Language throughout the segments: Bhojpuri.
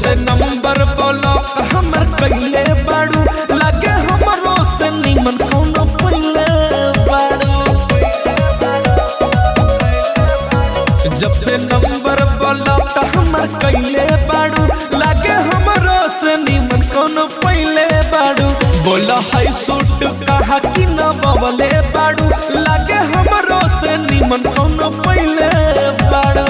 से नंबर ब्लॉक हमर कैले बाड़ू लागे हमरो से निमन कोनो पहिले बाड़ू जब से नंबर ब्लॉक हमर कैले बाड़ू लागे हमरो से निमन कोनो पहिले बाड़ू बोला है सूट कहा कि न बवले बाड़ू लागे हमरो से निमन कोनो पहिले बाड़ू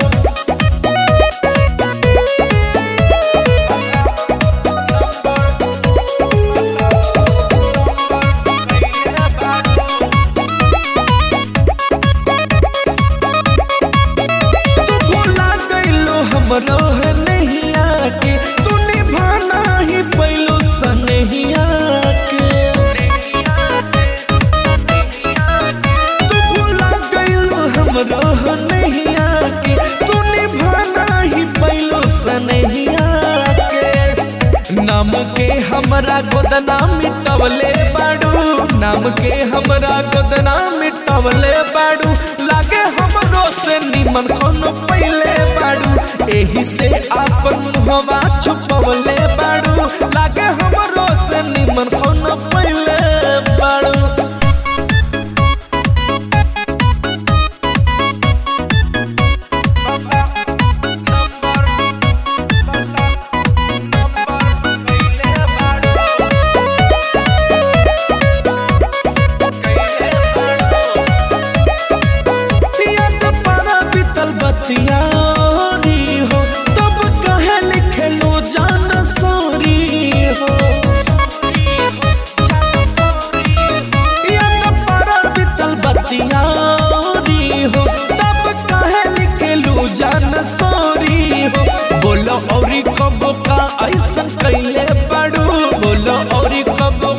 तू भुला गइलो हमरो है नहीं आके तू निभाना ही पैलो सनहिया के तू भुला गइलो हमरो है नहीं आके तू निभाना ही पैलो सनहिया के नाम के हमरा गोदना मिटवले बाड़ू नाम के हमरा गोदना मिटवले बाड़ू लागे हमरो से निमन कोनो पहिले बाड़ू एही से आपन मुहवा छुपवले बाड़ू लागे हमरो से निमन कोनो पहिले बाड़ू याद पारा बीतल बतिया री हो तब कहे लिखलो जान सोरी हो याद पारा बीतल बतिया री हो तब कहे लिखलो जान सोरी हो बोलो औरी कब का ऐसन कैले पड़ू बोलो औरी कब